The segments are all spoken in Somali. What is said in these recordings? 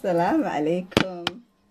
السلام عليكم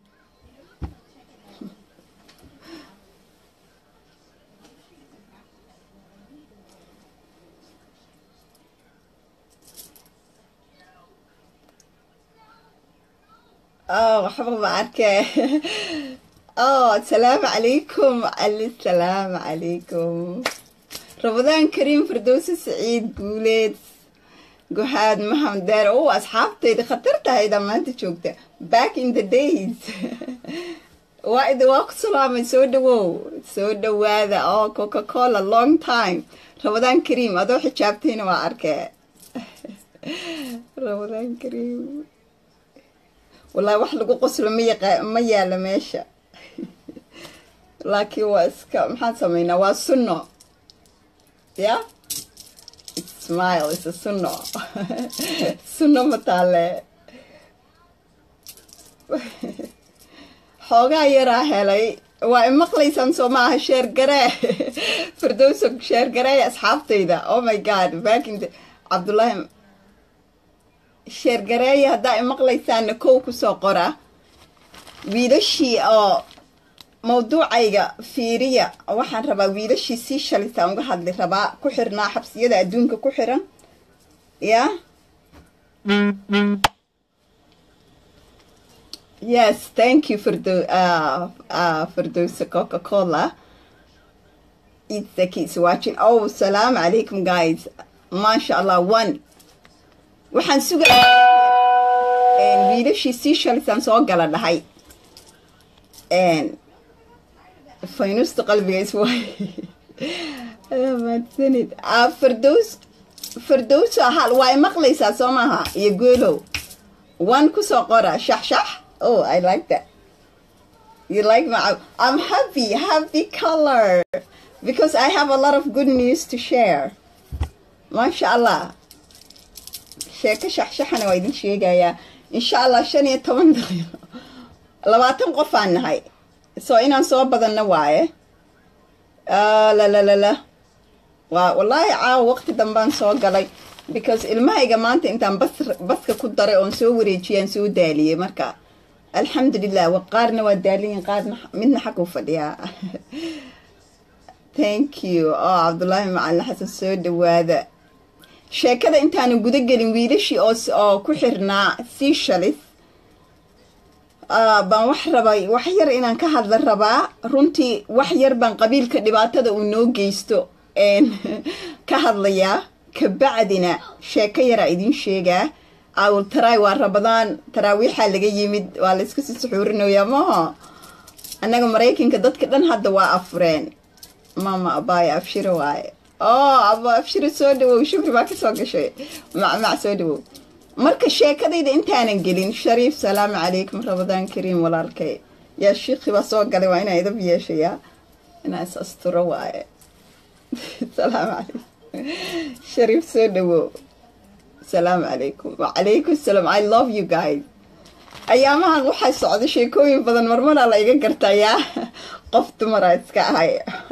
اه waxba ma arkay اه السلام عليكم علي السلام عليكم رمضان كريم فردوس سعيد قوليد جهاد محمد دار اوه اصحابتي خطرتها اذا ما انت شوكته back in the days وايد واق سلامة سو دو سو دو هذا اه كوكا كولا long time رمضان كريم ادو حجابتين واركه رمضان كريم والله wax lagu qoslo ma yaqa ma yaala meesha laakiin waa iska maxaan sameynaa waa sunno ya smile is a sunno sunno ma taale xoogaa yaraa helay waa imaqlaysaan soo maaha sheergaree firdowso sheergaree asxaabtayda oh my god back in the cabdullaahi sheergareeya haddaa imaqlaysaana kow kusoo qora wiilashii oo mawduucayga fiiriya waxaan rabaa wiilashii sii shalisaan uga hadli rabaa ku xirnaa xabsiyada adduunka ku xiran ya yes thank you firdo uh, uh, firdowsa coca cola it's the kids watching oh salaam alaikum guys maasha allah one waxaan sugayaa wiilashii sii shalisaan soo gala dhahay faynusta qalbigays waay mahadsanid firdows firdows hal waa imaqlaysaa soo maaha iyo goolow one kusoo qora shax shax oh i like that you like my i'm happy happy color because i have a lot of good news to share maasha allah sheeko shaxshaxana waa idin sheegayaa insha allah shan iyo toban daqiiqo labaatan qof aan nahay soo inaan soo badanno waaye lalalala waa wallaahi caawa waqti dambaan soo galay because ilmahayga maanta intaan bas baska ku daray oon soo wareejiyaan soo daaliyey marka alxamdulilah qaarna waa daaliyin qaarna midna xag u fadhiyaa thank you oo cabdullaahi macalin xasan soo dhawaada sheekada intaanu guda gelin wiilashii oo ku xirnaa sii shalis baan wax rabay wax yar inaan ka hadla rabaa runtii wax yar baan qabiilka dhibaatada uu noo geysto ka hadlayaa kabacdina sheeko yaraa idiin sheegaa awul taraay waa rabadaan taraawiixaa laga yimid waa layska sii suxuurinayaa maho annaga maraykanka dadka dhan hadda waa afureen mama abaaya abshiro waaye oo aba abshiro soo dhawow shukri baa kasoo gashay macmac soo dhawow marka sheekadayda intaanan gelin shariif salaamu calaykum ramadaan kariim walaalkay yaa shiikhi baa soo galay waa inaa idab yeeshayaa inaa is asturo waaye salaamu calaykum shariif soo dhawow salaamu calaykum wacalaykum salaam i love you guys ayaamahan waxaa socda sheekooyin badan marmaraa la iga gartayaa qof dumaraa iska ahay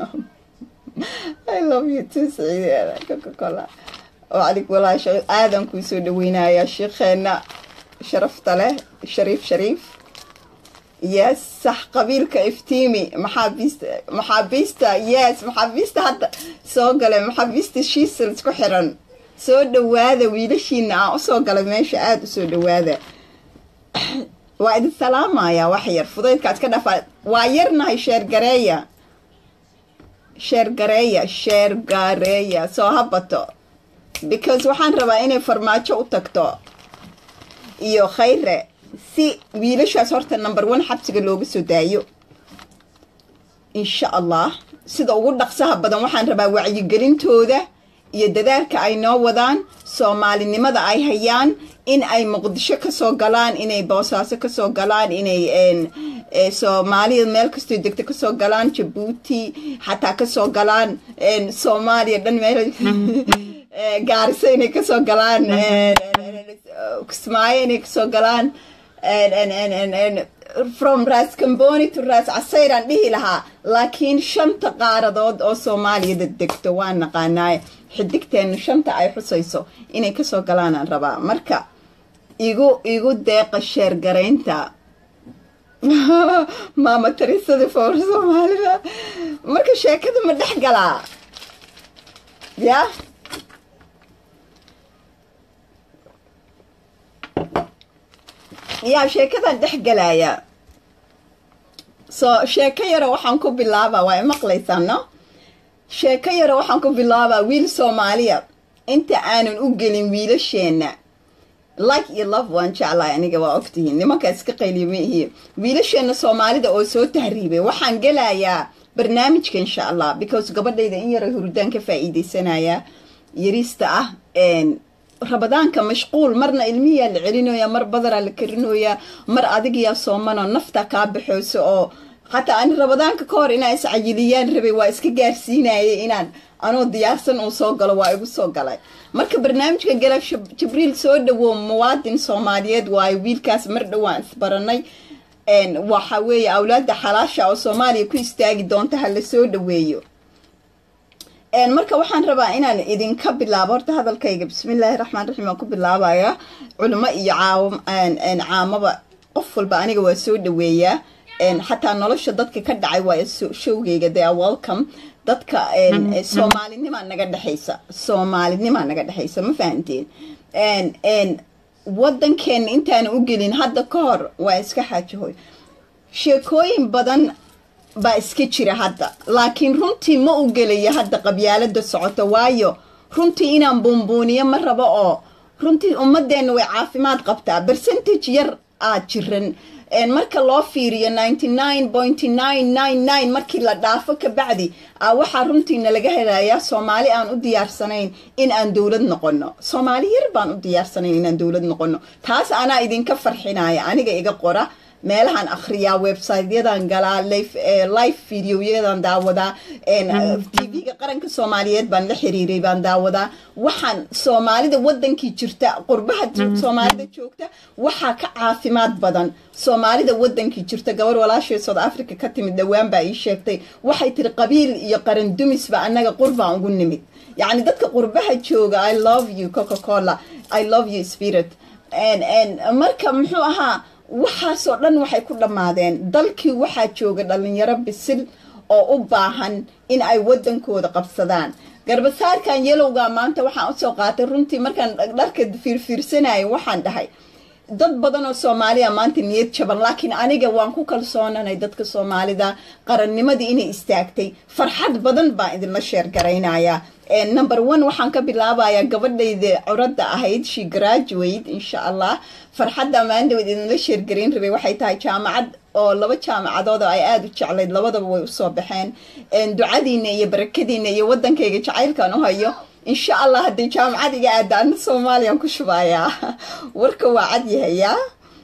i love you too saciid coca-cola wacalik walaash aadan kuu soo dhaweynayaa sheikheena sharafta leh shariif shariif yes sax qabiilka iftiimi maxaabiista maxaabiista yes maxaabiista hadda soo galay maxaabiista shiisals ku xiran soo dhawaada wiilashiina aan usoo galay meesha aada usoo dhawaada waa idin salaamayaa wax yar fudaydkaad ka dhafaa waa yarnahay sheergareeya sheergareeya sheergareeya soo habato because waxaan rabaa inay farmaajo u tagto iyo khayre si wiilashaas horta number one xabsiga looga soo daayo insha allah sida ugu dhaqsaha badan waxaan rabaa wacyigelintooda iyo dadaalka ay noo wadaan soomaalinimada ay hayaan in ay muqdisho kasoo galaan inay boosaaso kasoo galaan inay soomaaliya meel kastoo degto kasoo galaan jabuuti xataa kasoo galaan soomaaliya dhan meel gaariso inay kasoo galaan kismaayo inay kasoo galaan from ras camboni to ras casayraan dhihi lahaa laakiin shanta qaaradood oo soomaaliyada degto waa naqaanaaye xidigteena shanta ay xusayso inay kasoo galaanaan rabaa marka igu igu deeqa sheergaraynta maama tarisadii foor soomaalida marka sheekada ma dhex galaa ya yaa sheekadan dhex galaya so sheeko yaro waxaan ku bilaabaa waa imaqlaysaa no sheeko yaro waxaan ku bilaabaa wiil soomaaliya inta aanan u gelin wiilasheenna like iyo love waan jeclahay aniga waa ogtihiin nimanka iska qayliya ma ihiin wiilasheenna soomaalida oo soo tahriibay waxaan gelayaa barnaamijka insha allah because gabadhayda in yaro hurdaan ka faa'iidaysanaya yariista ah rabadaanka mashquul marna ilmihiyaa la celinooya mar badaraa la karinooyaa mar adigiyaa soomanoo nafta kaa baxooso oo xataa ani rabadaanka ka hor inaan iscayiliyaan rabay waa iska gaarsiinayay inaan anoo diyaarsan uu soo galo waa igu soo galay marka barnaamijka gala jibriil soo dhawow muwaadin soomaaliyeed waayo wiilkaas mar dhowaan isbaranay waxa weeye awlaada xalaasha oo soomaaliya ku istaagi doonta ha la soo dhaweeyo marka waxaan rabaa inaan idinka bilaabo horta hadalkayga bismillaahi raxmaan raxiim waan ku bilaabaya culimo iyo caamaba qof walba aniga waa soo dhaweeyaa xataa nolosha dadka ka dhacay waa showgayga they are welcome dadka soomaalinimaa naga dhexaysa soomaalinimaa naga dhexaysa ma fahanteen waddankeena intaana u gelin hadda ka hor waa iska xaajahoy sheekooyin badan baa iska jira hadda laakiin runtii ma u gelaya hadda qabyaalada socota waayo runtii inaan buunbuuniyo ma rabo oo runtii ummadeenna way caafimaad qabtaa bercentage yar aad jiran marka loo fiiriyo ninety nine pointy nine nine nine markii la dhaafo ka bacdi a waxaa runtiina laga helayaa soomaali aan u diyaarsanayn in aan dowlad noqono soomaali yar baan u diyaarsanayn inaan dowlad noqono taas anaa idinka farxinaya aniga iga qora meelahaan akhriyaa websiteyadan galaa live videoyadan daawadaa tv-ga qaranka soomaaliyeed baan la xiriiray baan daawadaa waxaan soomaalida wadankii jirta qurbaha soomaalida joogta waxaa ka caafimaad badan soomaalida wadankii jirta gabar walaashay south africa ka timid dhowaan baa ii sheegtay waxay tiri qabiil iyo qaran dumisba annaga qurbaan ugu nimid yacni dadka qurbaha jooga i love you coca cola i love you spirit marka muxuu ahaa waxaasoo dhan waxay ku dhammaadeen dalkii waxaa jooga dhalinyaro bisil oo u baahan in ay wadankooda qabsadaan garbasaarkan yelowga maanta waxaan usoo qaatay runtii markaan dharka fiirfiirsanayo waxaan dhahay dad badan oo soomaaliya maanta niyad jaban laakiin aniga waan ku kalsoonanay dadka soomaalida qarannimadii inay istaagtay farxad badan baan idinla sheergaraynayaa number one waxaan ka bilaabayaa gabadhayda curadda ahayd she graduate insha allah farxadda maandhaweed idinla sheergarayn rabay waxay tahay jaamacad oo laba jaamacadood oo ay aada u jeclayd labadaba way usoo baxeen ducadiina iyo barakadiina iyo wadankayga jacaylkan u hayo insha allah hadday jaamacad iga aada ana soomaaliyaan ku shubayaa warka waa cad yahayaa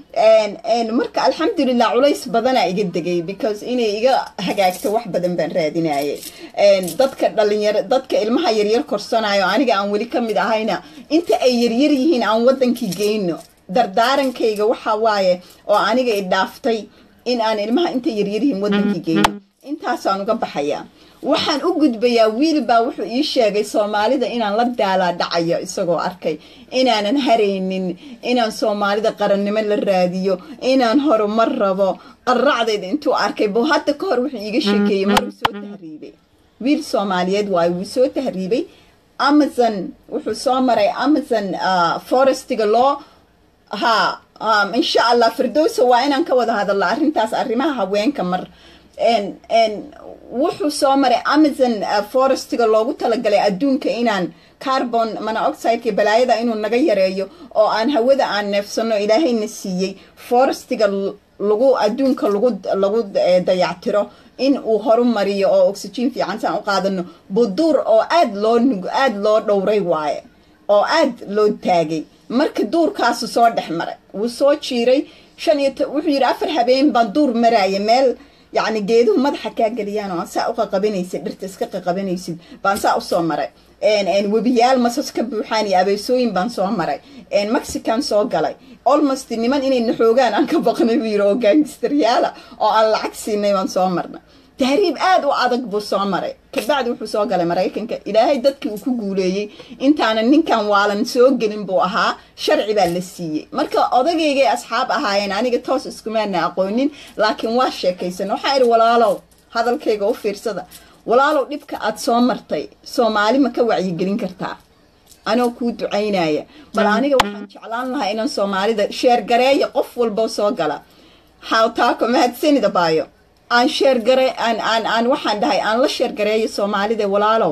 marka alxamdulilah culays badanaa iga degay because inay iga hagaagto wax badan baan raadinayay dadka dhalinyaro dadka ilmaha yaryar korsanayo aniga aan weli ka mid ahayna inta ay yaryar yihiin aan wadankii geyno dardaarankayga waxa waaye oo aniga i dhaaftay in aan ilmaha inta yaryar yihiin wadankii geyno intaasaan uga baxayaa waxaan u gudbayaa wiil baa wuxuu ii sheegay soomaalida inaan la daalaa dhacayo isagoo arkay inaanan haraynin inaan soomaalida qarannimo la raadiyo inaan horumar rabo qarracdayda intuu arkay bo hadda ka hor wuxuu iiga sheekeeyey maruu soo tahriibay wiil soomaaliyeed waayo wuu soo tahriibay amazon wuxuu soo maray amazon forestiga loo ha insha allah firdowsa waa inaan ka wada hadalno arrintaas arrimaha haweenka mar wuxuu soo maray amazon forestiga loogu talagalay adduunka inaan carbon monoxideka balaayada inuu naga yareeyo oo aan hawada aan neefsano ilaahayna siiyey forestiga lagu adduunka lagu lagu dayactiro in uu horumariyo oo oxygen fiican saan u qaadano buduur oo aad loo aada loo dhowray waaye oo aad loo taagay marka duurkaasu soo dhex maray wuu soo jiiray shan iyo wuxuu yidhi afar habeen baan duur maraaya meel yacni geeduhu madaxa kaa geliyaan oo saa u qaqabanaysid dhirta iska qaqabanaysid baan saa usoo maray webiyaal masas ka buuxaan iyo abeesooyin baan soo maray mexican soo galay almost niman inay naxoogaan aan ka baqnay buu yiri oo gaangistaryaala oo aan lacag siinay baan soo marnay tahriib aada u adag buu soo maray kabacdi wuxuu soo galay maraykanka ilaahay dadkii uu ku guuleeyey intaanan ninkan waalan soo gelin buu ahaa sharci baa la siiyey marka odageygay asxaab ahaayeen aniga toos iskumaana aqoonin laakiin waa sheekaysan waxaa idhi walaalow hadalkayga u fiirsada walaalow dhibka aad soo martay soomaali ma ka wacyigelin kartaa anoo kuu ducaynaya bal aniga waxaan jeclaan lahaa inaan soomaalida sheergareeya qof walbo soo gala hawtaako mahadsanida baayo aan sheergare aan aan aan waxaan dhahay aan la sheergareeyo soomaalida walaalow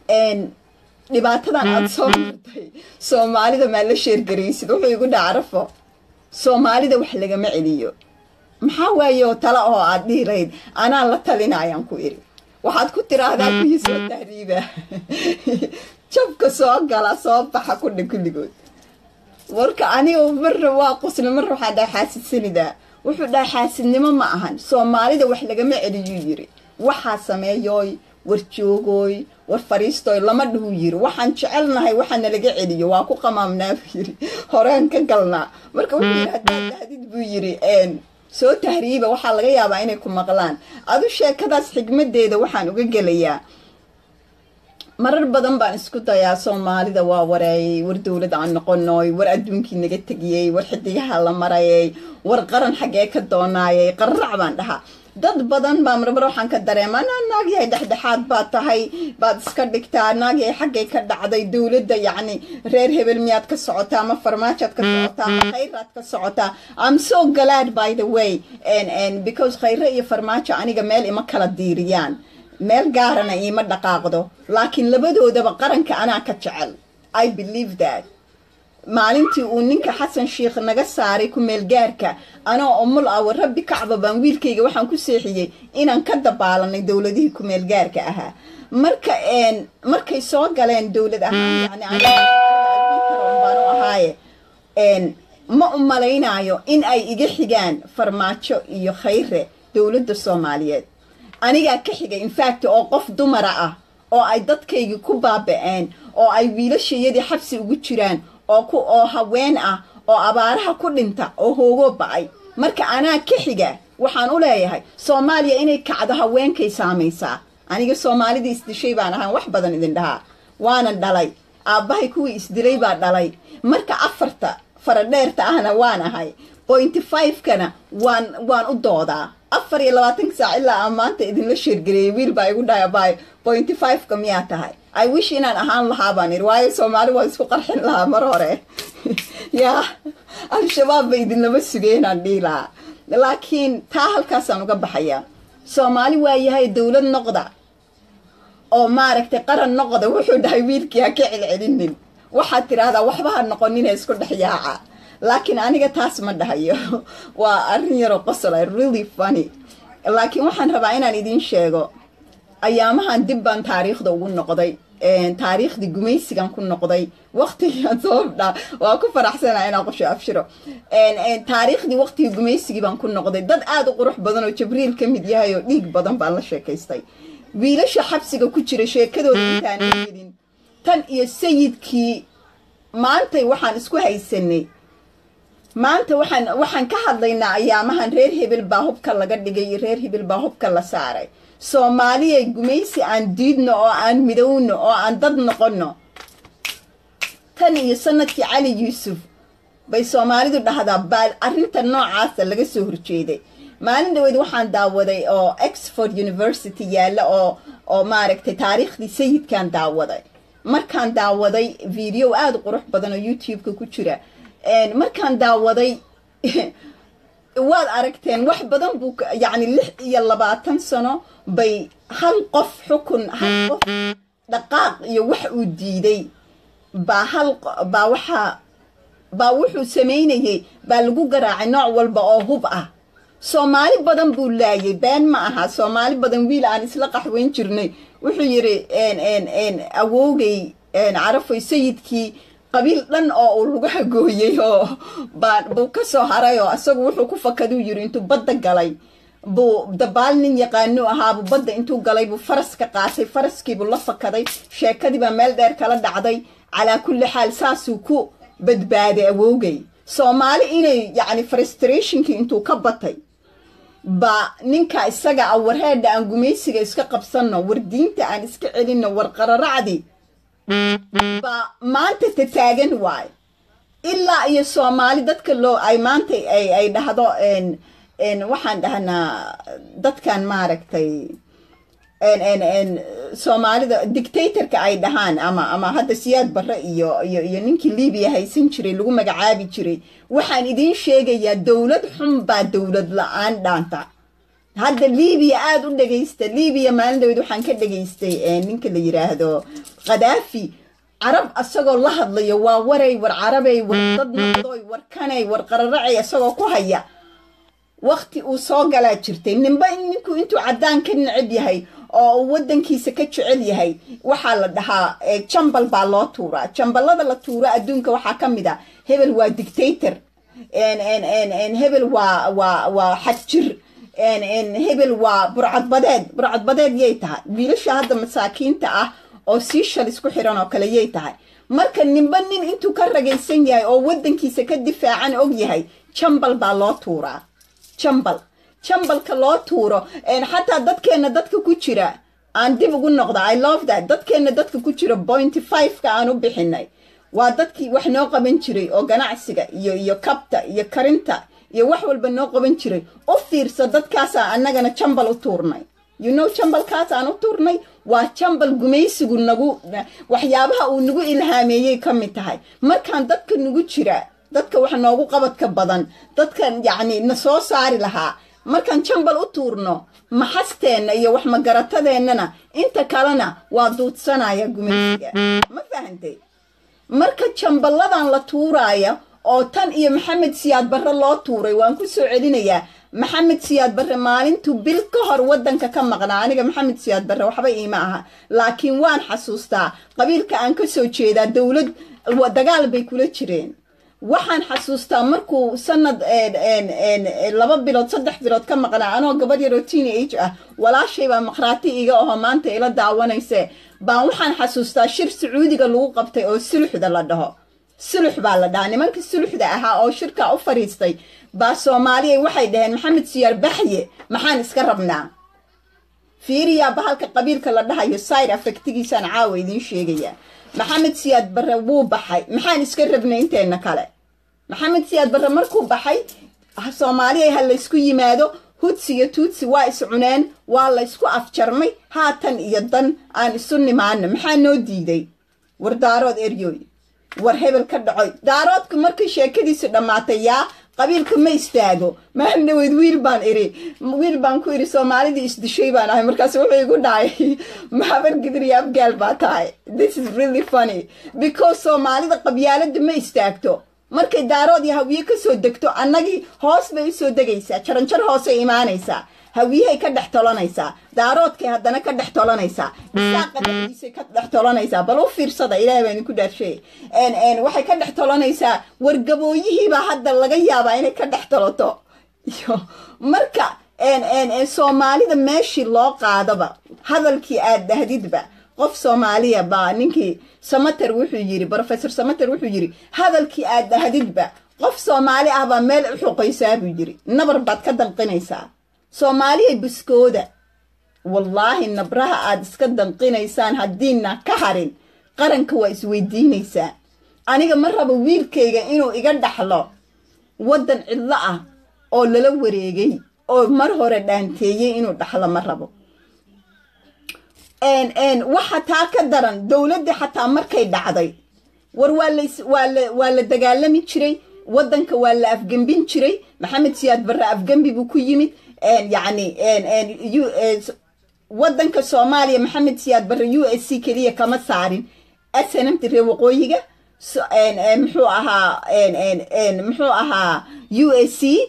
dhibaatadan aada soo martay soomaalida maa la sheergaraysid wuxuu igu dhacarafo soomaalida wax lagama celiyo maxaa waaye oo tale oo aad dhihi lahayd anaan la talinayaan ku iri waxaad ku tiraahdaa kuwii soo tahriiba jabka soo gala soo baxa kudha kulligood warka aniga marra waa qusna marra waxaa dhaha xaasidsanida wuxuu dhaha xaasidnimo ma ahan soomaalida wax lagama celiyuu yiri waxaa sameeyooy war joogooy war fariistooy lama dhahuu yiri waxaan jecelnahay waxaana laga celiyo waa ku qamaamnaa buu yiri horeen ka galnaa marka wuxuu yiri haddaad dahdid buu yiri soo tahriiba waxaa laga yaabaa inay ku maqlaan adu sheekadaas xigmadeeda waxaan uga gelayaa marar badan baan isku dayaa soomaalida waa wareeyay war dowlad aan noqonoy war adduunkii naga tegiyey war xidigaha la marayay war qaran xaggee ka doonaayay qararac baan dhahaa dad badan baa marmar waxaan ka dareemaa na naagyahay dhexdhexaad baad tahay baad iska dhigtaa naagyahay xaggay ka dhacday dowladda yacni reer hebel miyaad ka socotaa ama farmaajaad ka socotaa ama khayraad ka socotaa am so glad by the way and and because khayre iyo farmaajo aniga meel ima kala diiriyaan meel gaarana iima dhaqaaqdo laakiin labadoodaba qaranka anaa ka jecel i believe that maalintii uu ninka xasan sheikh naga saaray ku meelgaarka anoo umul ah war rabbi kacba baan wiilkayga waxaan ku seexiyey inaan ka dabaalanay dowladihii ku meelgaarka ahaa marka markay soo galeen dowlad ahaan yani baan u ahaaye ma u malaynaayo in ay iga xigaan farmaajo iyo khayre dowladda soomaaliyeed anigaa ka xigay infact oo qof dumara ah oo ay dadkaygii ku baaba-een oo ay wiilashayadii xabsi ugu jiraan oo ku oo haween ah oo abaaraha ku dhinta oo hoogoo ba-ay marka anaa ka xiga waxaan u leeyahay soomaaliya inay kacdo haweenkay saamaysaa aniga soomaalidii isdishay baan ahaan wax badan idin dhahaa waana dhalay aabbahay kuwii isdilay baa dhalay marka afarta faradheerta ahna waan ahay pointy five-kana waan waan u doodaa afar iyo labaatanka saac ilaa aan maanta idinla sheergareeyay wiil baa igu dhahay baay pointy five-ka miyaa tahay i wish inaan ahaan lahaa baan iri waayo soomaali waa isku qarxin lahaa mar hore yaa al-shabaab ba idinlama sugeenaan dhihi lahaa laakiin taa halkaasaan uga baxayaa soomaali waa yahay dowlad noqda oo maaragtay qaran noqda wuxuu dhahay wiilkii ha ka celcelinin waxaad tidhaahdaa waxba ha noqonina isku dhex yaaca laakiin aniga taas ma dhahayo waa arrin yaroo qosla really funny laakiin waxaan rabaa inaan idiin sheego ayaamahan dib baan taariikhda ugu noqday taariikhdii gumaysigan ku noqday waqtigaan sababdha waa ku faraxsana inaan qosho abshiro taariikhdii waqtigii gumaysigii baan ku noqday dad aada u qurux badan oo jabriil ka mid yahay oo dhiig badan baan la sheekaystay wiilasha xabsiga ku jira sheekadooda intaan helin tan iyo sayidkii maantay waxaan isku haysanay maanta waxaan waxaan ka hadlaynaa ayaamahan reer hebel baa hubka laga dhigay iyo reer hebel baa hubka la saaray soomaaliya gumaysi aan diidno oo aan midowno oo aan dad noqonno tan iyo sanadkii cali yuusuf bay soomaalidu dhahdaa baa arrinta noocaasa laga soo horjeeday maalin dhaweyd waxaan daawaday oo exford university yaalla oo oo maaragtay taariikhdii sayidkan daawaday markaan daawaday video aada u qurux badan oo youtube-ka ku jira markaan daawaday waad aragteen wax badan buu yacni lix iyo labaatan sano bay hal qof xukun hal qof dhaqaaq iyo wax uu diiday baa hal baa waxaa baa wuxuu samaynayay baa lagu garaacay nooc walba oo hub ah soomaali badan buu laayay been ma aha soomaali badan wiil aan isla qaxweyn jirnay wuxuu yidhi awoogay carafoy sayidkii qabiil dhan oo uu lagu hagooyey oo baa buu ka soo haray oo isagu wuxuu ku fakaduu yiri intuu badda galay buu dabaal nin yaqaanu ahaabuu badda intuu galay buu faras ka qaatay faraskiibuu la fakaday sheekadii baa meel dheer kala dhacday calaa kulli xaal saasuu ku badbaaday awoogay soomaali inay yacni frustrationkii intuu ka batay baa ninka isaga ah warheedha aan gumaysiga iska qabsanno war diinta aan iska celinno war qararacdi baa maanta tataagan waayo ilaa iyo soomaali dadka loo ay maanta ay ay dhahdo waxaan dhahnaa dadkan maaragtay soomaalida dictatorka ay dhahaan ama ama hadda siyaad barre iyo iyo iyo ninkii libiya haysan jiray lagu magacaabi jiray waxaan idiin sheegayaa dowlad xun baa dowlad la-aan dhaanta hadda libiya aada u dhagaysta libiya maalin dhaweyd waxaan ka dhagaystay ninka la yiraahdo khadaafi carab asagoo la hadlayo waa waray war carabay war dad noqdoy war kanay war qararacay isagoo ku haya wakti uu soo galaa jirtay ninba ninku intuu caddaan ka necab yahay oo uu waddankiisa ka jecel yahay waxaa la dhahaa jambal baa loo tuuraa jambalada la tuuro adduunka waxaa ka mid a hebel waa dictator hebel waa waa waa xadjir hebel waa burcadbadeed burcadbadeed yay tahay wiilasha hadda masaakiinta ah oo sii shal isku xiran oo kale yay tahay marka ninba nin intuu ka ragaysan yahay oo waddankiisa ka difaacan og yahay jambal baa loo tuuraa jambal jambalka loo tuuro xataa dadkeenna dadka ku jira aan dib ugu noqda i love that dadkeenna dadka ku jira pointy five-ka aan u bixinay waa dadkii wax noo qaban jiray oo ganacsiga iyo iyo kabta iyo karinta iyo wax walba noo qaban jiray u fiirsa dadkaasaa annagana jambal u tuurnay you know jambalkaas aan u tuurnay waa jambal gumaysigu nagu waxyaabaha uu nagu ilhaameeyey ka mid tahay markaan dadka nagu jira dadka wax noogu qabadka badan dadkan yacni na soo saari lahaa markaan jambal u tuurno maxasteenna iyo wax magaratadeenana inta kalena waa duudsanaya gumaysiga ma fahantay marka jamballadan la tuuraaya oo tan iyo maxamed siyaad barre loo tuuray waan ku soo celinayaa maxamed siyaad barre maalintuu bil ka hor waddanka ka maqnaa aniga maxamed siyaad barre waxba iima aha laakiin waan xasuustaa qabiilka aan ka soo jeedaa dowlad dagaal bay kula jireen waxaan xasuustaa markuu sanad laba bilood saddex bilood ka maqnaa anoo gabadh yaroo teen age ah walaashay baa maqhraati iga aho maanta ila daawanayse baan waxaan xasuustaa shir sacuudiga lagu qabtay oo suluxda la dhaho sulux baa la dhahaa nimanka suluxda ahaa oo shirkaa u fadhiistay baa soomaaliya waxay dhaheen maxamed siyaar baxye maxaan iska rabnaa fiiriyaa bahalka qabiilka la dhahayo side affectigiisaan caawa idiin sheegayaa maxamed siyaad barre wuu baxay maxaan iska rabnay inteenna kale maxamed siyaad barre markuu baxay soomaaliya ha laysku yimaado hudsi iyo tuutsi waa is cuneen waa laysku afjarmay haatan iyo dan aan isu nimaana maxaa noo diiday war daarood eryoy war hebel ka dhacoy daaroodku markay sheekadiisu dhammaatay yaa qabiilka ma istaago maalin dhaweyd wiil baan iri wiil baan ku iri soomaalidii isdishay baan ahay markaas wuxuu igu dhacay maxabar gidriya abgaal baa tahay this is really funny because soomaalida qabyaalada ma istaagto markay daarood iyo hawiye kasoo degto annagii hoos bay usoo degaysaa jaranjar hoosay imaanaysaa hawiyahay ka dhex tolanaysaa daaroodkay haddana ka dhex tolanaysaa bisaaqa dhexdiisay ka dhex tolanaysaa bal u fiirsada ilaahay baa idinku dhaarshay waxay ka dhex tolanaysaa wargabooyihiibaa hadda laga yaabaa inay ka dhex tolato marka soomaalida meeshii loo qaadaba hadalkii aad dhahdidba qof soomaaliya baa ninkii samater wuxuu yiri rofesor samater wuxuu yiri hadalkii aad dhahdidba qof soomaali ah baa meel u xuqaysaa buu yiri nabar baad ka danqinaysaa soomaaliya buskooda wallaahi nabraha aad iska danqinaysaan haddiina ka harin qaranka waa isweydiinaysaa aniga ma rabo wiilkayga inuu iga dhaxlo waddan cidlo ah oo lala wareegay oo mar hore dhaanteeyey inuu dhaxlo ma rabo waxa taa ka daran dowladdii xataa markay dhacday war waa la dagaalami jiray waddanka waa la afgembin jiray maxamed siyaad barre afgembi buu ku yimid yacni waddanka soomaaliya maxamed siyaad barre u s c keliya kama saarin snmta reer waqooyiga muxuu ahaa muxuu ahaa u s c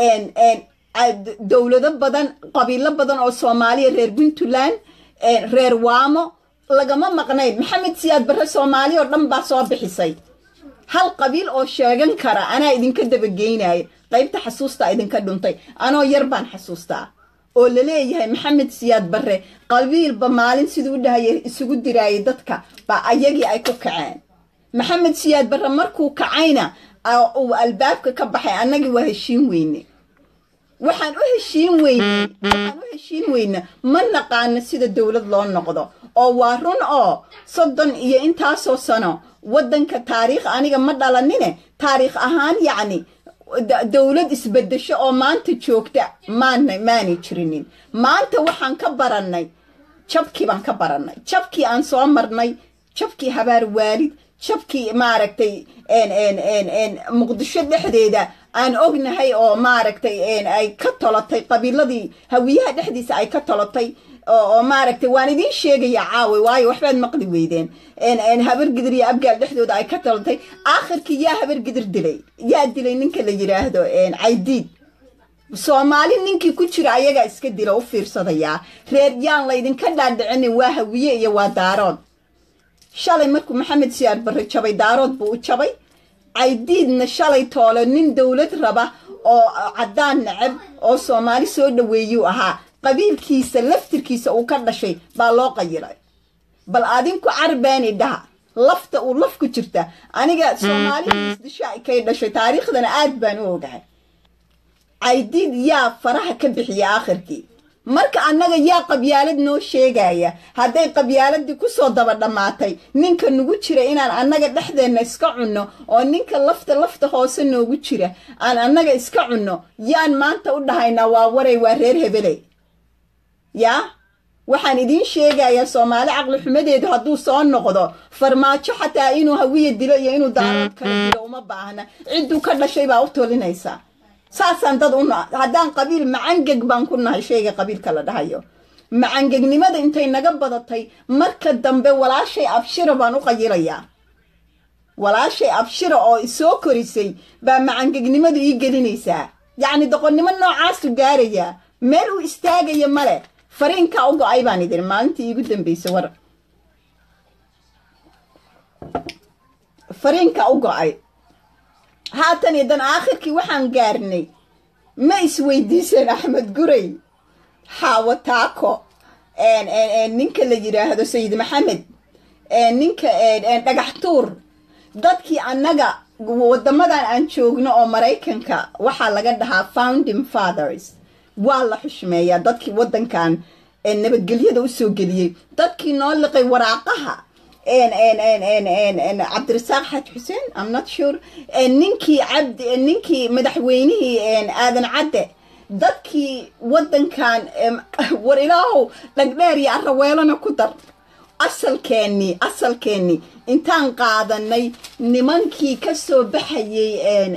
dowlado badan qabiilo badan oo soomaaliya reer puntland reer waamo lagama maqnayn maxamed siyaad barre soomaaliya oo dhan baa soo bixisay hal qabiil oo sheegan kara anaa idinka dabageynaya qaybta xasuustaa idinka dhuntay anoo yar baan xasuustaa oo laleeyahay maxamed siyaad barre qabiilba maalin siduu u dhahaya isugu diraayay dadka baa ayagii ay ku kaceen maxamed siyaad barre markuu kacayna uu albaabka ka baxay annagii waa heshiin weyne waxaan u heshiin weynay waxaan u heshiin weyna ma naqaano sida dowlad loo noqdo oo waa run oo soddon iyo intaasoo sano waddanka taariikh aniga ma dhalanine taariikh ahaan yacni dowlad isbedesho oo maanta joogta maana maanay jirinin maanta waxaan ka barannay jabkii baan ka barannay jabkii aan soo marnay jabkii habaar waalid jabkii maaragtay muqdisho dhexdeeda aan ognahay oo maaragtay ay ka tolotay qabiiladii hawiyaha dhexdiisa ay ka tolotay oo maaragtay waan idiin sheegaya caawe waayo waxbaad maqli weydeen habargidir iyo abgaal dhexdooda ay ka tolotay aakhirkii yaa habargidir dilay yaa dilay ninka la yidhaahdo caydiid soomaali ninkii ku jira ayagaa iska dila u fiirsadayaa reer yaan laydinka dhaadhicinin waa hawiye iyo waa daarood shalay markuu maxamed siyaar barre jabay daarood buu u jabay caydiidna shalay toole nin dowlad raba oo caddaan necab oo soomaali soo dhoweeyuu ahaa qabiilkiisa laftirkiisa uu ka dhashay baa loo qayilay bal adinku carbeeni dhaha lafta uu laf ku jirta aniga soomaalihiis disha kay dhashay taariikhdana aad baan u ogahay caydiid yaa faraha ka bixiya aakhirkii marka annaga yaa qabyaalad noo sheegaya hadday qabyaaladii kusoo daba dhammaatay ninka nagu jira inaan annaga dhexdeenna iska cunno oo ninka lafta lafta hoose noogu jira aan annaga iska cunno yaan maanta u dhahaynaa waa waray waa reer hebele yaa waxaan idiin sheegayaa soomaali caqli xumadeedu hadduu soo noqdo farmaajo xataa inuu hawiya dilo iyo inuu daarood kala dilo uma baahna cidduu ka dhashay baa u tolinaysaa saasaan dad u haddaan qabiil macangeg baan ku nahay shayga qabiilka la dhahayo macangegnimada intay naga badatay marka dambe walaashay abshira baan u qayilayaa walaashay abshira oo isoo korisay baa macangegnimadu ii gelinaysaa yacni doqonnimo noocaasu gaarayaa meel uu istaagaya male fariinkaa u go-ay baan idin maalintii iigu dambaysay war fariinkaa u go-ay haatan idan aakhirkii waxaan gaarnay ma isweydiiseen axmed guray xaawo taako ninka la yidhaahdo sayid maxamed ninka dhagax tuur dadkii annaga wadamadan aan joogno oo maraykanka waxaa laga dhahaa founding fathers waa la xushmeeyaa dadkii waddankan nabadgelyada usoo geliyey dadkii noo liqay waraaqaha cabdirasaaq xaaj xuseen am not sure ninkii cabdi ninkii madaxweynihii aadan cadde dadkii waddankan war ilaahow dhagdheer iyo araweelana ku dar asalkeennii asalkeennii intaan qaadanay nimankii ka soo baxayay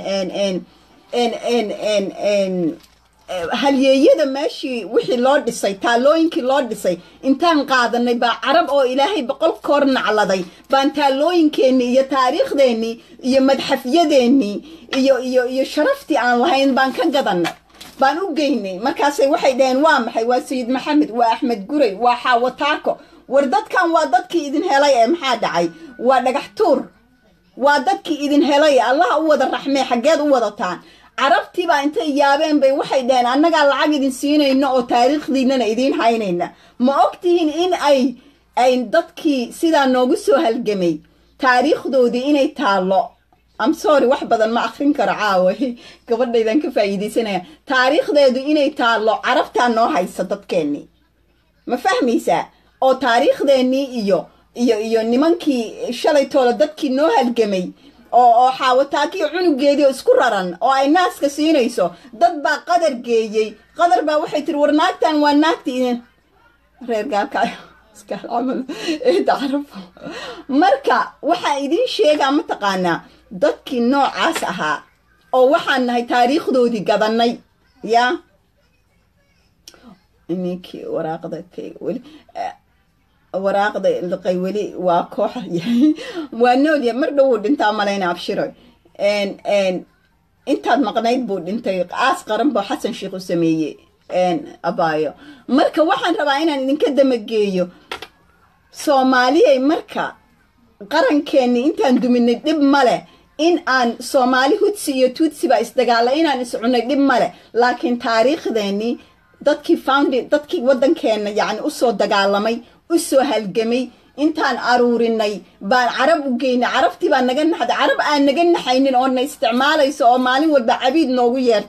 halyeeyada meeshii wixii loo dhisay taalooyinkii loo dhisay intaan qaadanay baa carab oo ilaahay boqol koor nacladay baan taalooyinkeennii iyo taariikhdeennii iyo madxafyadeennii iyo iyo iyo sharaftii aan lahayn baan ka gadanay baan u geynay markaasay waxay dhaheen waa maxay waa sayid maxamed waa axmed guray waa xaawo taako war dadkan waa dadkii idin helay ee maxaa dhacay waa dhagax tuur waa dadkii idin helay allah u wada raxmee xaggeed u wadataan carabtiibaa intay yaabeen bay waxay dhaheen annagaa lacag idin siinayno oo taariikhdiinana idiin haynayna ma ogtihiin in ay ay dadkii sidaa noogu soo halgamay taariikhdoodii inay taallo am sorry wax badan ma akrin karo caawa gabadhaydan ka faa'iidaysanaya taariikhdeedu inay taallo carabtaa noo haysa dadkeennii ma fahmaysaa oo taariikhdeennii iyo iyo iyo nimankii shalay toolo dadkii noo halgamay oo oo xaawataakiyo cunugeedii oo isku raran oo ay naaska siinayso dad baa qadar geeyey qadar baa waxay tiri war naagtan waa naagti idin reer gaalkaayo marka waxaa idiin sheegaa mataqaanaa dadkii noocaas ahaa oo waxaan nahay taariikhdoodii gadannay yaa ninkii waraaqda weli waraaqda liqay weli waa koox waa noolya mar dhowuu dhintaa malayna abshiro intaad maqnayd buu dhintay aas qaran buu xasan sheikh u sameeyey abaayo marka waxaan rabaa inaan idinka damageeyo soomaaliyay marka qarankeenni intaan duminay dhib male in aan soomaali hudsi iyo tuutsi baa isdagaala inaan iscunay dhib male laakiin taariikhdeennii dadkii found dadkii waddankeenna yacni usoo dagaalamay usoo halgamay intaan aruurinay baan carab u geynay carabtii baa naga naxday carab aan naga naxaynin oo na isticmaalayso oo maalin walba cabiid noogu yeerta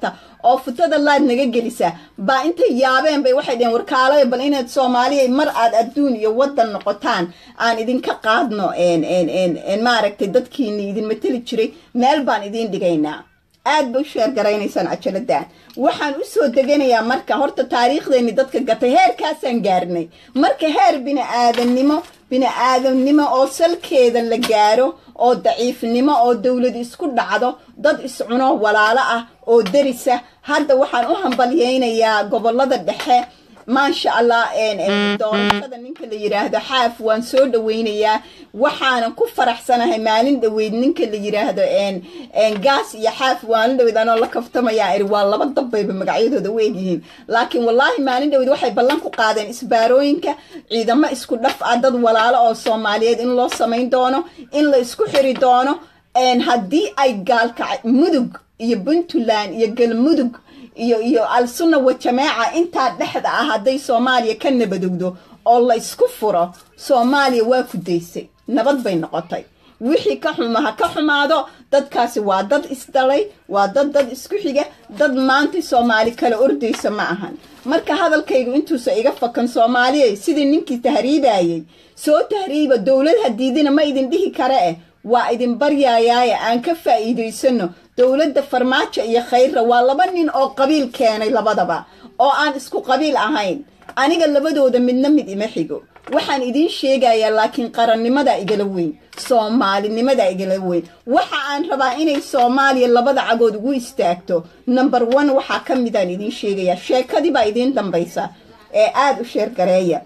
oo futada laad naga gelisa baa intay yaabeen bay waxay dheheen warkaalaya bal inaad soomaaliya mar aad adduun iyo waddan noqotaan aan idinka qaadno maaragtay dadkiini idin mateli jiray meel baan idiin dhigaynaa aad bay u sheergaraynaysaan cajaladaan waxaan u soo deganayaa marka horta taariikhdeeni dadka gatay heerkaasaan gaarnay marka heer bini-aadamnimo bini-aadamnimo oo salkeeda la gaaro oo daciifnimo oo dowlad isku dhacdo dad iscuno walaalo ah oo derisa hadda waxaan u hambalyaynayaa gobolada dhexe maasha allah doorashada ninka la yiraahdo xaaf waan soo dhaweynayaa waxaanan ku faraxsanahay maalin dhaweyd ninka la yiraahdo gaas iyo xaaf maalin dhaweyd anoo la kaftamayaa iri waa laba dabbayba magacyadooda u egyihiin laakiin wallaahi maalin dhaweyd waxay ballan ku qaadeen isbaarooyinka ciidamo isku dhaf ah dad walaalo oo soomaaliyeed in loo samayn doono in la isku xiri doono haddii ay gaalkac mudug iyo puntland iyo galmudug iyo iyo al-sunna wa jamaaca intaa dhexda ah hadday soomaaliya ka nabadogdo oo la isku furo soomaaliya waa ku daysay nabad bay noqotay wixii ka xuma ha ka xumaado dadkaasi waa dad isdhalay waa dad dad isku xiga dad maanta soomaali kala ordaysa ma ahan marka hadalkaygu intuusa iga fakan soomaaliya sidii ninkii tahriibayay soo tahriiba dowlad hadiidina ma idin dhihi kare eh waa idin baryayaaye aan ka faa'iidaysano dowladda farmaajo iyo khayrra waa laba nin oo qabiil keenay labadaba oo aan isku qabiil ahayn aniga labadooda midna mid ima xigo waxaan idiin sheegayaa laakiin qarannimada igala weyn soomaalinimada igala weyn waxa aan rabaa inay soomaaliya labada cagood ugu istaagto number one waxaa ka midaan idiin sheegayaa sheekadii baa idiin dambaysa ee aada u sheergareeya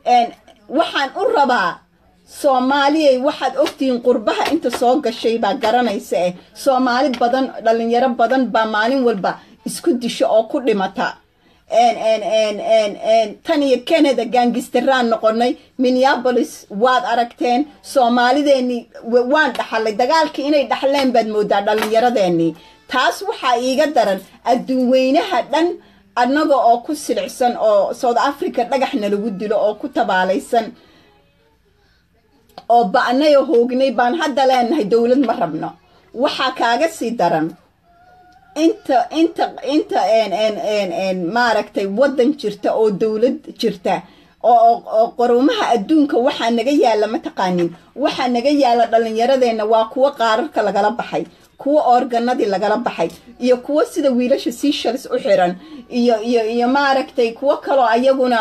waxaan u rabaa soomaaliyay waxaad ogtihiin qurbaha inta soo gashay baa garanaysa eh soomaali badan dhalinyaro badan baa maalin walba isku disho oo ku dhimata tan iyo canada gaangistaraan noqonay minneabolis waad aragteen soomaalideennii waan dhaxalay dagaalkii inay dhaxleen baad moodaa dhallinyaradeenii taas waxaa iiga daran adduun weynaha dhan annaga oo ku silicsan oo south africa dhagaxna lagu dilo oo ku tabaalaysan oo ba'nay oo hoognay baan hadda leenahay dowlad ma rabno waxaa kaaga sii daran inta inta inta maaragtay waddan jirta oo dowlad jirta oo qorumaha adduunka waxaa naga yaala mataqaanin waxaa naga yaala dhallinyaradeenna waa kuwo qaararka lagala baxay kuwo organadii lagala baxay iyo kuwo sida wiilasha seashals u xiran iyo iyo iyo maaragtay kuwo kaloo ayaguna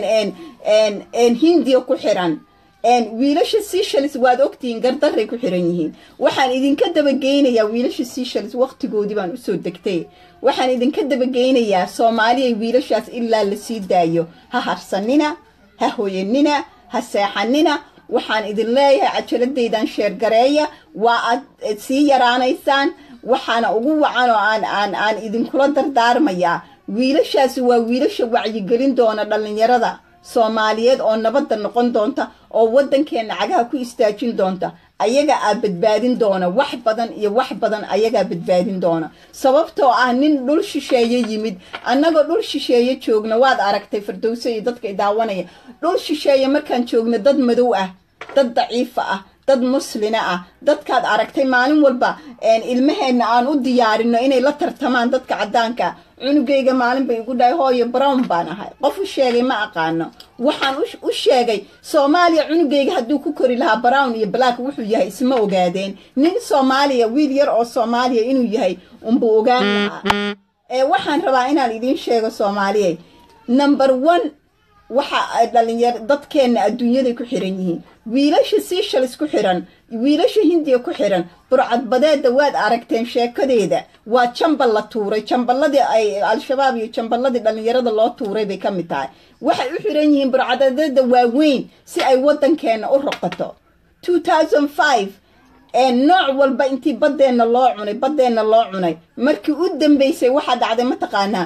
hindiya ku xiran wiilasha seashals waad ogtihiin gardaray ku xiran yihiin waxaan idinka dabageynayaa wiilasha seashals waqtigoodii baan usoo degtay waxaan idinka dabageynayaa soomaaliyay wiilashaas ilaa la sii daayo ha harsanina ha hoyanina ha seexanina waxaan idin leeyahay cajaladaydan sheergareeya waa aad sii yaraanaysaan waxaana ugu wacan oo aan aan aan idinkula dardaarmayaa wiilashaasi waa wiilasha wacyigelin doona dhallinyarada soomaaliyeed oo nabadda noqon doonta oo waddankeenna cagaha ku istaajin doonta ayaga aa badbaadin doona wax badan iyo wax badan ayagaa badbaadin doona sababtoo ah nin dhul shisheeye yimid annagoo dhul shisheeye joogna waad aragtay fardowso iyo dadka idaawanaya dhul shisheeye markaan joogna dad madow ah dad daciifa ah dad muslina ah dadkaad aragtay maalin walba ilmaheenna aan u diyaarino inay la tartamaan dadka caddaanka cunugayga maalin bay igu dhahay hooyo brown baan ahay qof u sheegay ma aqaano waxaan u sheegay soomaaliya cunugayga hadduu ku kori lahaa brown iyo black wuxuu yahay isma ogaadeen nin soomaaliya wiil yar oo soomaaliya inuu yahay unbuu ogaan lahaa ee waxaan rabaa inaan idiin sheego soomaaliyay number one waxa ay dhalinyar dadkeenna adduunyaday ku xiran yihiin wiilasha seashals ku xiran wiilasha hindiya ku xiran burcadbadeedda waad aragteen sheekadeeda waa jambal la tuuray jamballadii ay al-shabaab iyo jamballadii dhallinyarada loo tuuray bay ka mid tahay waxay u xiran yihiin burcadbadeedda waaweyn si ay waddankeenna u roqato two thousand five nooc walba intii baddeenna loo cunay baddeenna loo cunay markii u dambeysay waxaa dhacday mataqaanaa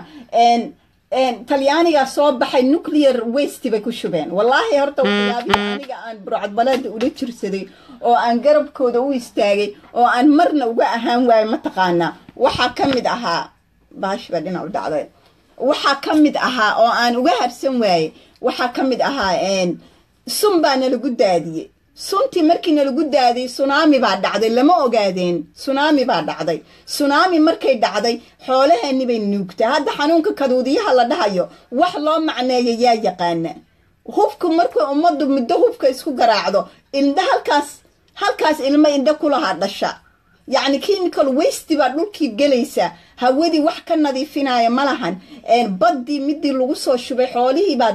talyaanigaa soo baxay nuclear waste bay ku shubeen wallaahi horta waxyaabihii aniga aan burcadbaleeda ula jirsaday oo aan garabkooda u istaagay oo aan marna uga ahaan waayo mataqaanaa waxaa ka mid ahaa baashba dhinac u dhacday waxaa ka mid ahaa oo aan uga harsan waayey waxaa ka mid ahaa sun baana lagu daadiyey suntii markiina lagu daaday sunaami baa dhacday lama ogaadeen sunaami baa dhacday sunaami markay dhacday xoolaheeni bay nuugtaa hadda xanuunka kaduudiyaha la dhahayo wax loo macneeya yaa yaqaana hubku markuu ummaddu muddo hubka isku garaacdo indha halkaas halkaas ilmo indha kulahaa dhasha yacni chemical waste baa dhulkii gelaysa hawadii wax ka nadiifinaya ma lahan baddii midii lagu soo shubay xoolihii baa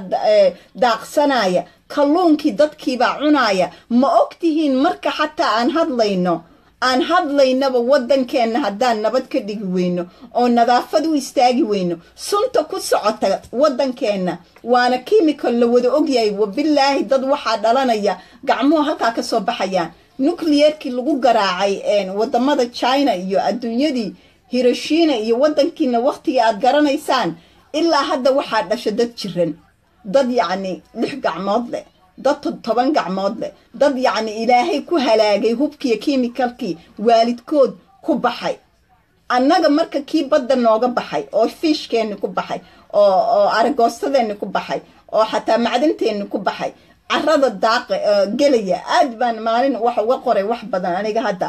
daaqsanaya kalluunkii dadkiibaa cunaaya ma og tihiin marka xataa aan hadlayno aan hadlaynaba waddankeenna haddaan nabad ka dhigi weyno oo nadaafad u istaagi weyno sunta ku socota waddankeenna waana chemical la wada ogyahay wabilaahi dad waxaa dhalanaya gacmuhu halkaa ka soo baxayaan nucleerkii lagu garaacay wadamada china iyo adduunyadii hiroshina iyo waddankiina wakhtigii aad garanaysaan ilaa hadda waxaa dhasha dad jiran dad yacni lix gacmood leh dad toban gacmood leh dad yacni ilaahay ku halaagay hubkiiyo kimikalkii waalidkood ku baxay annaga marka kii badda nooga baxay oo fiishkeenni ku baxay oo oo aragoostadeeni ku baxay oo xataa macdanteenni ku baxay carada daaqa gelaya aad baan maalin wax uga qoray wax badan aniga hadda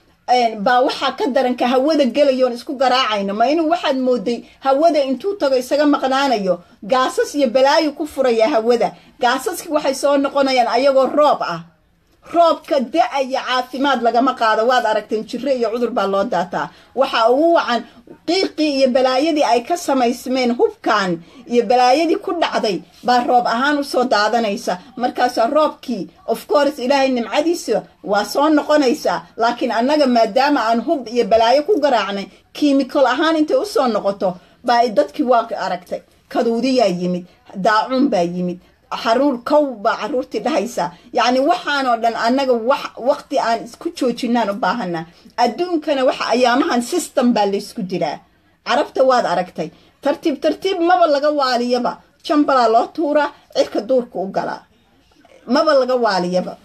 baa waxaa ka daranka hawada gelayoon isku garaacayno ma inuu waxaad mooday hawada intuu tago isaga maqnaanayo gaasas iyo balaayo ku furaya hawada gaasaski waxay soo noqonayaan ayagoo roob ah roobka da-aya caafimaad lagama qaado waad aragteen jiro iyo cudur baa loo daataa waxaa ugu wacan qiiqii iyo balaayadii ay ka samaysmeen hubkan iyo balaayadii ku dhacday baa roob ahaan usoo daadanaysa markaasaa roobkii of course ilaahay nimcadiisa waa soo noqonaysaa laakiin annaga maadaama aan hub iyo balaayo ku garaacnay kiimikal ahaan intay usoo noqoto baa dadkii waa aragtay kaduudiyaa yimid daacuun baa yimid xaruur kow baa caruurtii dhahaysa yacni waxaanoo dhan annaga wax waqti aan isku joojinaan u baahana adduunkana waxa ayaamahan system baa laysku dilaa carabta waad aragtay tartiib tartiib maba laga waaliyaba jambalaa loo tuuraa cirka duurka u galaa maba laga waaliyaba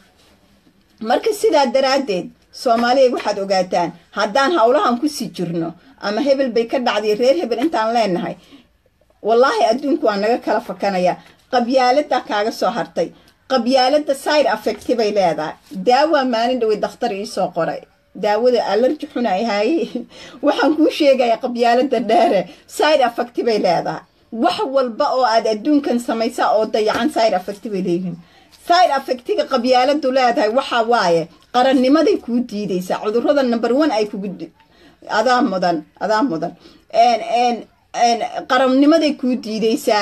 marka sidaa daraaddeed soomaaliya waxaad ogaataan haddaan howlahan kusii jirno ama hebel bay ka dhacday reer hebel intaan leenahay wallaahi adduunku waa naga kala fakanaya qabyaalada kaaga soo hartay qabyaalada side affecti bay leedahay daawaa maalin dhawey dakhtar iisoo qoray daawada alarji xuna ahaaye waxaan kuu sheegaya qabyaalada dheere side affecti bay leedahay wax walba oo aad adduunkan samaysaa oo dayacan side affecti bay leeyihiin side affectiga qabyaaladu leedahay waxaa waaye qarannimaday kuu diidaysaa cudurada number one ay kugu adaa mudan adaa mudan qarannimaday kuu diidaysaa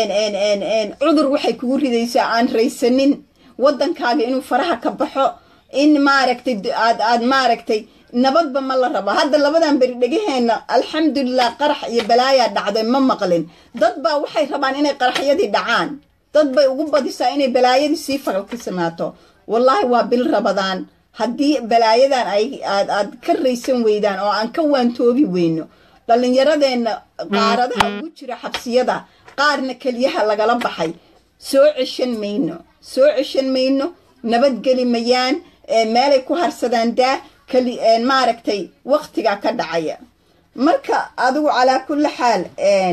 cudur waxay kugu ridaysaa aan raysanin waddankaaga inuu faraha ka baxo in maaragtay aad aad maaragtay nabadba ma la rabo hadda labadan beri dhegaheenna alxamdulilah qarax iyo balaayaa dhacday ma maqlin dad baa waxay rabaan inay qaraxyadii dhacaan dad bay ugu badisaa inay balaayadii sii falkisanaato wallaahi waa bil rabadaan haddii balaayadan ay aad aad ka raysan weydaan oo aan ka waantoobi weyno dhallinyaradeenna qaaradaha ugu jira xabsiyada qaarna keliyaha lagala baxay soo ceshan mayno soo ceshan mayno nabadgeli mayaan meelay ku harsadaan daa keli maaragtay waktigaa ka dhacaya marka adigu calaa kulli xaal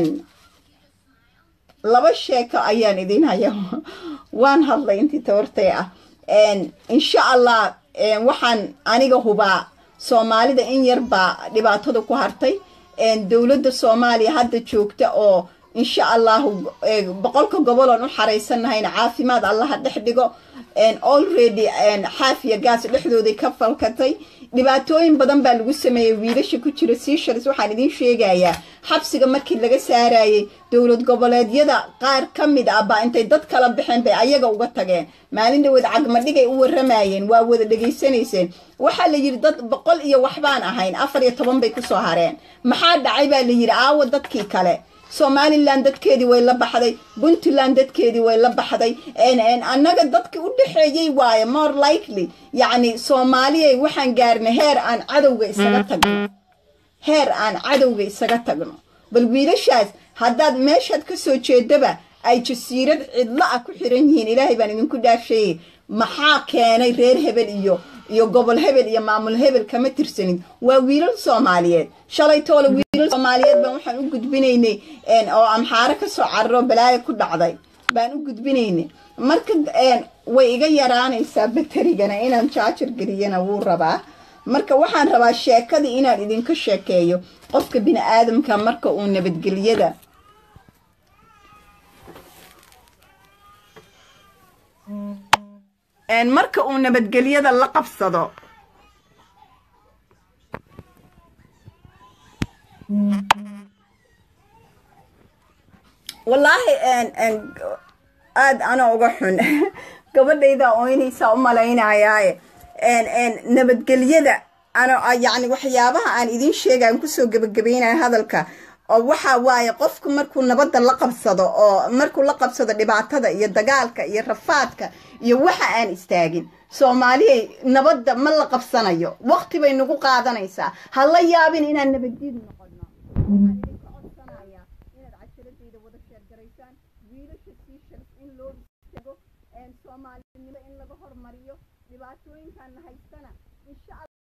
laba sheeko ayaan idin haya waan hadlay intii tawartay ah insha allah waxaan aniga hubaa soomaalida in yar baa dhibaatada ku hartay dowladda soomaaliya hadda joogta oo insha allahu boqolka goboloon u xaraysanahayna caafimaad allaha dhex dhigo already xaafiya gaas dhexdooday ka falkatay dhibaatooyin badan baa lagu sameeyey wiilasha ku jira seashars waxaan idiin sheegayaa xabsiga markii laga saarayey dowlad goboleedyada qaar ka mid ah baa intay dad kala baxeen bay ayaga uga tageen maalin dhaweed cagmadhigay u waramayeen waa wada dhegaysanayseen waxaa la yidhi dad boqol iyo waxbaan ahayn afar iyo toban bay kusoo hareen maxaa dhacay baa la yidhi aawo dadkii kale somalilan dadkeedii way la baxday puntland dadkeedii way la baxday annaga dadkii u dhexeeyey waaye more likely yacni soomaaliyay waxaan gaarnay heer aan cadowga isaga tagno heer aan cadowga isaga tagno bal wiilashaas haddaad meeshaad ka soo jeedaba ay jasiirad cidlo ah ku xiran yihiin ilaahay baan idinku dhaafsheeyey maxaa keenay reer hebel iyo iyo gobol hebel iyo maamul hebel kama tirsanin waa wiilal soomaaliyeed shalay toole wiilal soomaaliyeed baan waxaan u gudbinaynay oo amxaaro ka soo cararo balaayo ku dhacday baan u gudbinayna marka way iga yaraanaysaa baterigana inaan jaajar geliyana wuu rabaa marka waxaan rabaa sheekadii inaan idinka sheekeeyo qofka bini aadamka marka uu nabadgelyada marka uu nabadgelyada la qabsado wallaahi aada ana uga xun gabadhayda ooynaysaa u malaynayaaye nabadgelyada ana yacni waxyaabaha aan idiin sheegaan kusoo gebagabeynaya hadalka oo waxa waaye qofku markuu nabadda la qabsado oo markuu la qabsado dhibaatada iyo dagaalka iyo rafaadka iyo waxa aan istaagin soomaaliyay nabadda ma la qabsanayo waqti bay nagu qaadanaysaa ha la yaabin inaan nabadged noqono soomaalinimo in laga hormariyo dhibaatooyinkaana haystana insha